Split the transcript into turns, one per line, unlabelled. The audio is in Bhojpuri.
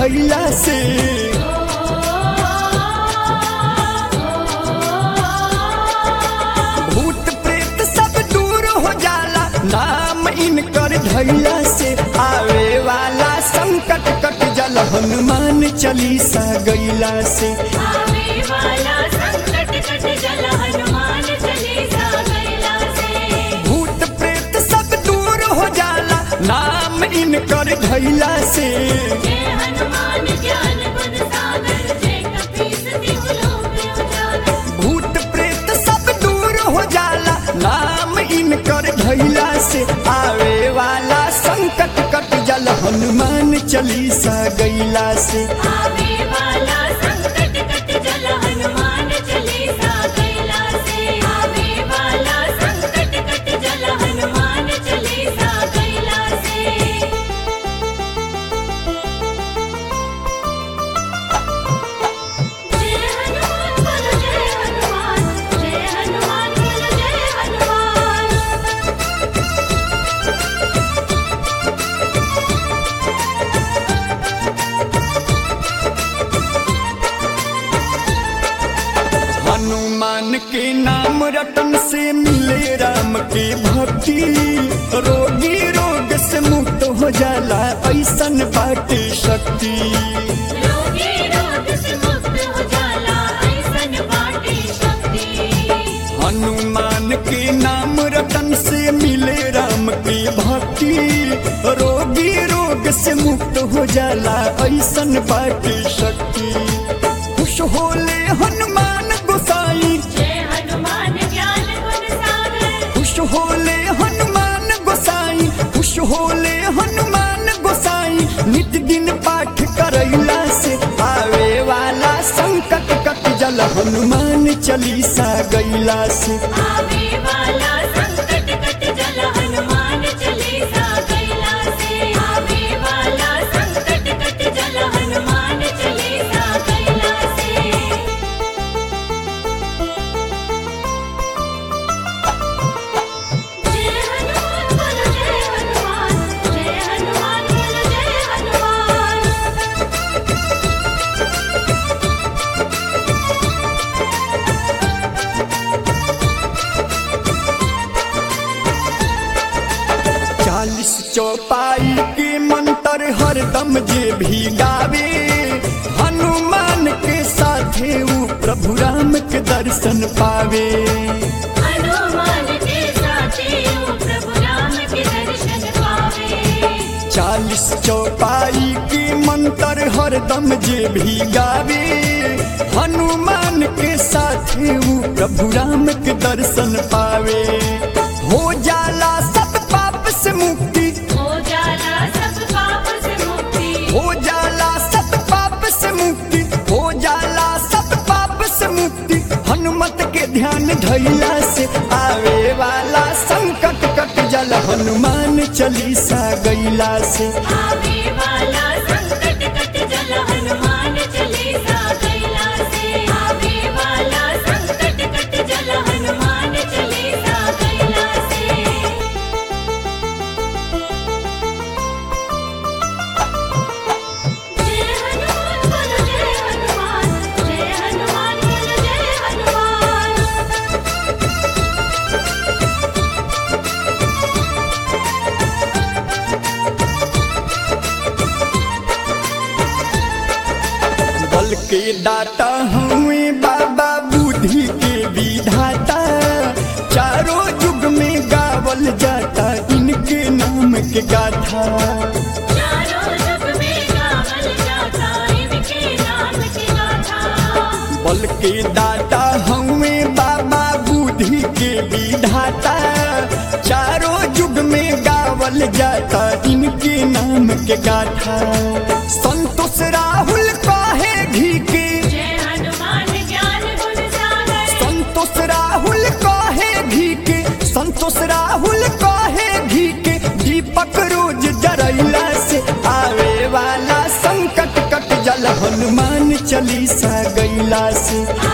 धैला से भूत प्रेत सब दूर हो जाला नाम इनकर धैला से आवे वाला संकट कट जल हनुमान चालीसा गैला से
आवे वाला संकट कट जल हनुमान चालीसा गैला से
भूत प्रेत सब दूर हो जाला नाम इनकर धैला से
जय हनुमान ज्ञान गुण सागर जय कपीस तिहु लोक उजागर
भूत प्रेत सब दूर हो जाला नाम इनकर धैला से आवे वाला संकट कट जल हनुमान चालीसा गैला से
आवे वाला संकट कट जल हनुमान चालीसा गैला से आवे वाला संकट कट जल हनुमान चालीसा गैला से जय हनुमान बोलो जय हनुमान जय हनुमान बोलो जय हनुमान
हनुमान के नाम रटन से मिले राम के भक्ति रोगी रोग से मुक्त हो जाला ऐसन बाटे शक्ति
रोगी रोग से मुक्त हो जाला ऐसन बाटे शक्ति
हनुमान के नाम रतन से मिले राम की भक्ति रोगी रोग से मुक्त हो जाला ऐसन बाटे शक्ति खुश होले हनुमान गोसाई
जय हनुमान ज्ञान गुण सागर
खुश होले हनुमान गोसाई खुश होले हनुमान गोसाई नित दिन पाठ करैला से आवे वाला संकट कट जल हनुमान चालीसा गैला से
आवे वाला संकट कट जल हनुमान चालीसा गैला से आवे वाला संकट कट जल हनुमान चालीसा गैला से जय हनुमान बोलो जय हनुमान जय हनुमान बोलो जय हनुमान
चालीस चौपाई के मंत्र हरदम जे भी गावे हनुमान के साथे ऊ प्रभु राम के दर्शन पावे
हनुमान के साथे ओ प्रभु राम के दर्शन पावे
चालीस चौपाई के मंत्र हरदम जे भी गावे हनुमान के साथे ऊ प्रभु राम के दर्शन पावे हो जाला सब पाप से मुक्ति
हो जाला सब पाप से मुक्ति
हो जाला सब पाप से मुक्ति हो जाला सब पाप से मुक्ति हनुमत के ध्यान धैला से आवे वाला संकट कट जल हनुमान चालीसा गैला से
आवे वाला संकट कट जल हनुमान चालीसा गैला से आवे वाला संकट कट जल हनुमान चालीसा गैला से जय हनुमान बोलो जय हनुमान जय हनुमान बोलो जय हनुमान
बल के दाता हुए बाबा बुद्धि के विधाता चारों युग में गावल जाता इनके नाम के गाथा
चारों युग में गावल जाता इनके नाम की गाथा
बल के दाता हुए बाबा बुद्धि के विधाता चारों युग में गावल जाता इनके नाम के गाथा संतोष राहुल काहे घी के
जय हनुमान ज्ञान गुण सागर
संतोष राहुल काहे घी के संतोष राहुल काहे घी के दीपक रोज जरैला से आवे वाला संकट कट जल हनुमान चालीसा गैला से